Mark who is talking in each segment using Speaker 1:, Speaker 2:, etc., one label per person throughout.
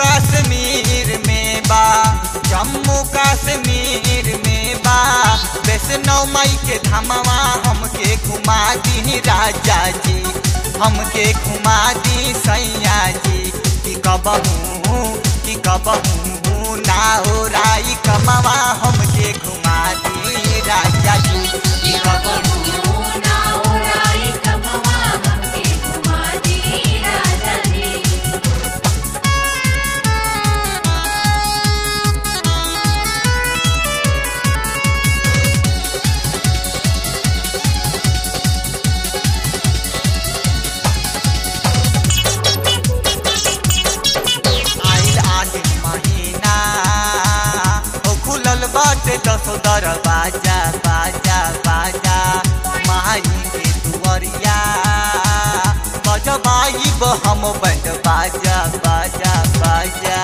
Speaker 1: कश्मीर में बा जम्मू कश्मीर में बा वैष्णो माई के धामवा हमके घुमा दी राजा जी हमके घुमा दी सैया जी कि कबहू कि कबहू ना हो राई कमवा हमके घुमा दी राजा जी कि कबहू
Speaker 2: ना उड़ाई कमवा हमके घुमा दी राजा जी
Speaker 1: आइल आठ महीना ओ खुलल बाटे दसो दरवाजा बाजा बाजा माई के दुआरिया बजबाई हम बैंड बाजा बाजा बाजा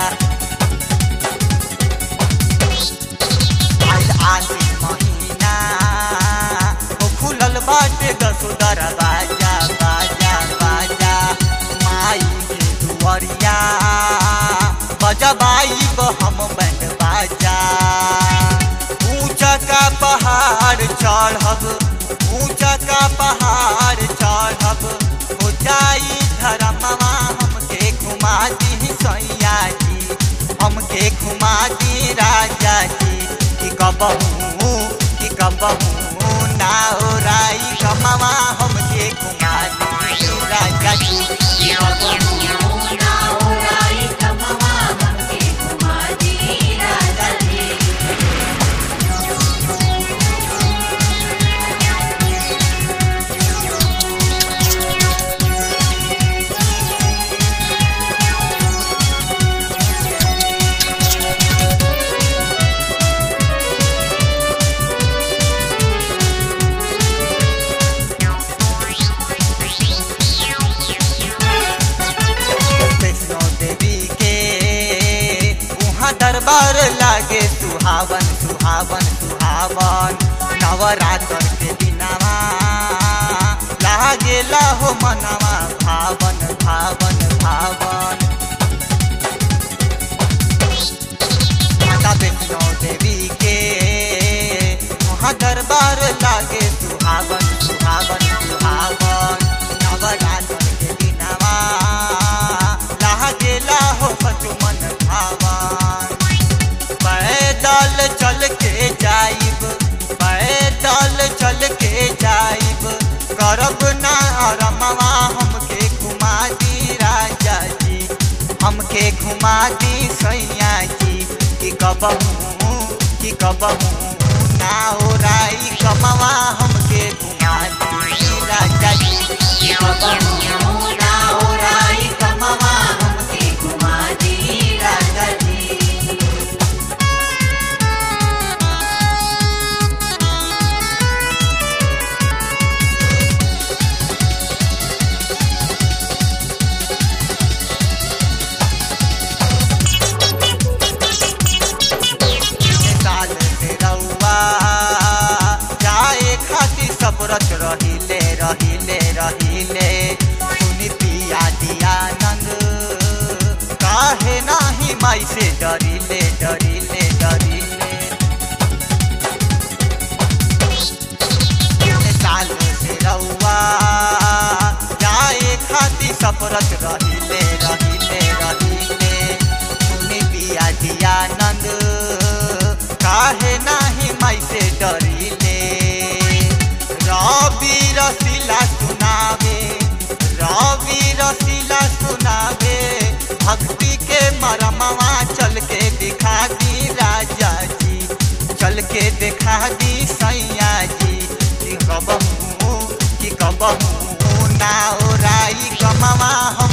Speaker 1: आइल आठ महीना ओ खुलल बाटे दसो दरवाजा बाजा बाजा माई के दुआरिया बजबाई हम बैंड बाजा ऊंचा का पहाड़ चढ़ब ऊंचा का पहाड़ चढ़ब हो जाई धरमवा हमके घुमा दी सैया जी हमके घुमा दी राजा जी कि कबहू कि कबहू ना हो राई कमवा हमके घुमा दी राजा जी कि कबहू
Speaker 2: ना उड़ाई कमवा हमके घुमा दी राजा जी
Speaker 1: वैष्णो देवी के वहाँ दरबार लागे सुहावन सुहावन सुहावन नवरात्र के दिनवा लागेला हो मनवा भावन भावन भावन माता वैष्णो देवी के वहाँ दरबार लागे सुहावन सुहावन सुहावन नवरात्र के दिनवा लागेला हो सचो मन भावन पैदल चल के जाइब पैदल चल के जाइब करब ना रमवा हमके घुमा दी राजा जी हमके घुमा दी सैया जी कि कबहू कि कबहू ना हो राई कमवा हमके घुमा दी राजा जी कि कबहू ना हो राई कमवा हमके घुमा दी राजा जी साल से रउआ जाए खातिर सब रच रहिले रहिले रहिले सुनी पिया दिया नंद काहे नाही माई से डरिले डरिले डरिले साल से रउआ जाए खातिर सब रच रहिले रहिले रहिले सुनी पिया दिया नंद काहे नाही माई से डरिले रवि रसीला सुनावे रवि रसीला सुनावे भक्ति के मरमवा चल के दिखा दी राजा जी चल के दिखा दी सैया जी कि कबहू कि कबहू ना ओराई कमवा हम